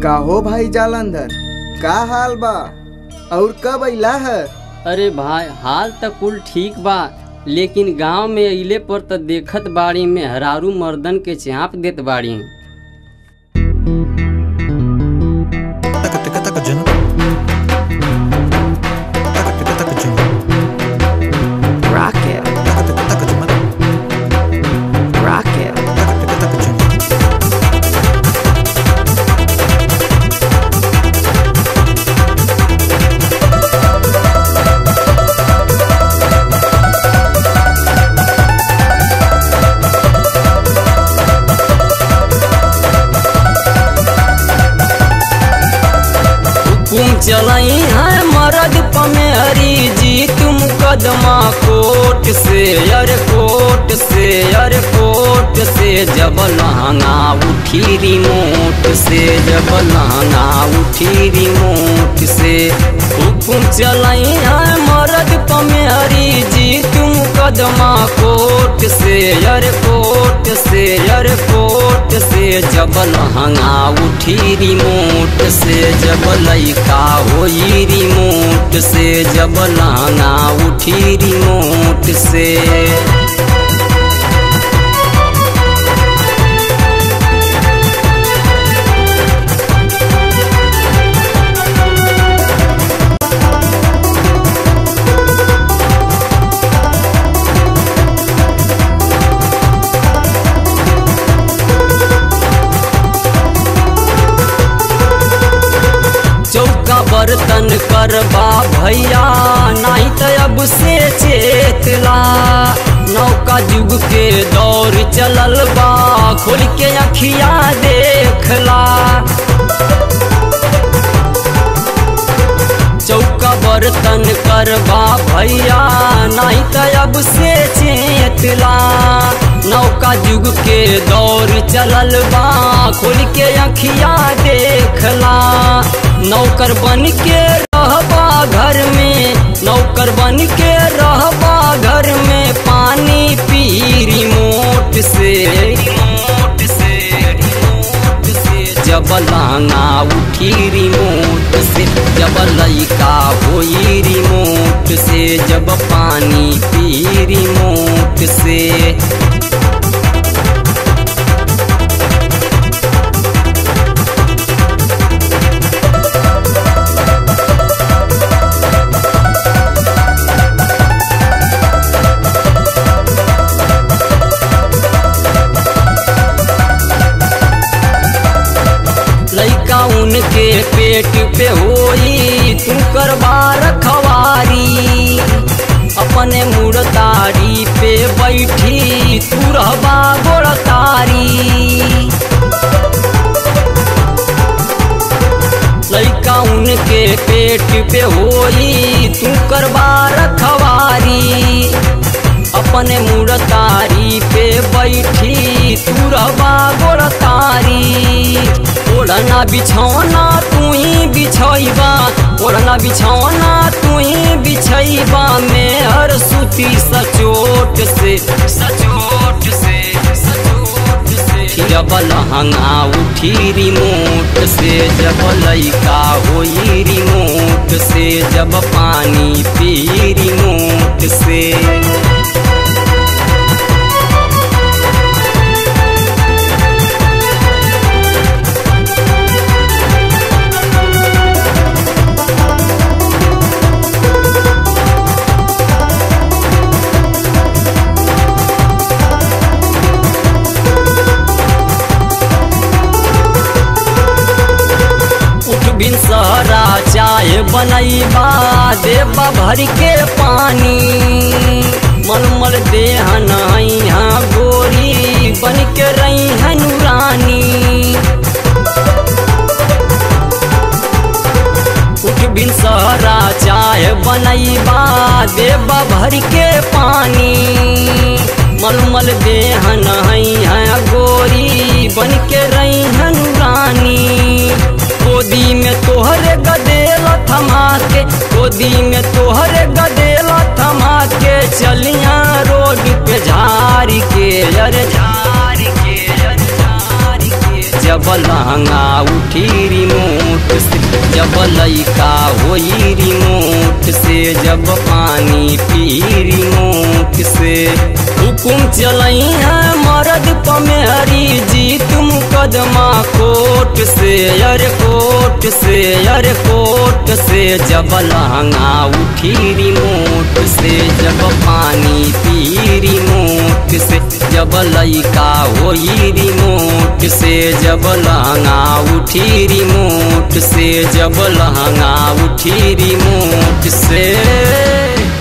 का हो भाई जालंधर का हाल बा और कब अइला है अरे भाई हाल त कुल ठीक बा लेकिन गांव में अइले पर त देखत बाड़ी में हरारू मर्दन के चाप देत बाड़ी taka taka taka jun taka taka taka jun Rocket, taka taka taka jun rocket, taka taka taka jun हुकुम चलाई है मरद पमेहरी जी तुम कदमा कोट से अरे कोट से अरे कोट से जब लहंगा उठी रिमोट से जब लहंगा उठी रिमोट से हुकुम चलाई है मरद पमेहरी जी तुम कदमा कोट से अरे कोट से अरे कोट से जब लहंगा उठी रिमोट से जब लइका होई रिमोट से जब लहंगा उठी रिमोट से चौका बर्तन करबा भैया नहीं तो अब से चेतला नौका युग के दौर चलल बा खोल के अखिया देखला चौका बर्तन करबा भैया नहीं तो अब से चेतला नौका युग के दौर चलल बा खोल के अखिया देखला नौकर बन के रहबा घर में नौकर बन के रहबा घर में पानी पी रिमोट से रिमोट से रिमोट से जब लांगा उठी रिमोट से जब लइका होई रिमोट से जब पानी पी रिमोट से लइका उनके पेट पे होई तू करबा रखवारी अपने मुड़तारी पे बैठी तू रहबा गोड़तारी लइका उनके पेट पे होई तू करबा रखवारी अपने मुड़तारी पे बैठी तू रहबा गोड़तारी ओढ़ना बिछौना तू ही बिछैबा ओढ़ना बिछौना तू ही बिछैबा में हर सूती सचोट से सचोट से सचोट से जब लहंगा उठी रिमोट से जब लइका होई रिमोट से जब पानी पी रिमोट से उठ बिन सहरा चाय बनैबा देबा भर के पानी मलमल देह नैहा गोरी बन के रही रानी उठ बिन सहरा चाय बनैबा देबा भर के पानी मलमल देह नैहा गोरी बन के रही रानी गोदी में तोहरे गदेला थमा के गोदी में तोहरे गदेला थमा के चलिया रोड पे झारी के अरे झारी के अरे झारी के जब लहंगा उठी रिमोट से जब लइका होई रिमोट से जब पानी पी रिमोट से हुकुम चलई है मरद पमेहरी जी तुम कदमा कोट से अरे कोट से अरे कोट से जब लहंगा उठी रिमोट से जब पानी पी रिमोट से जब लइका होई रिमोट से जब लहंगा उठी रिमोट से जब लहंगा उठी रिमोट से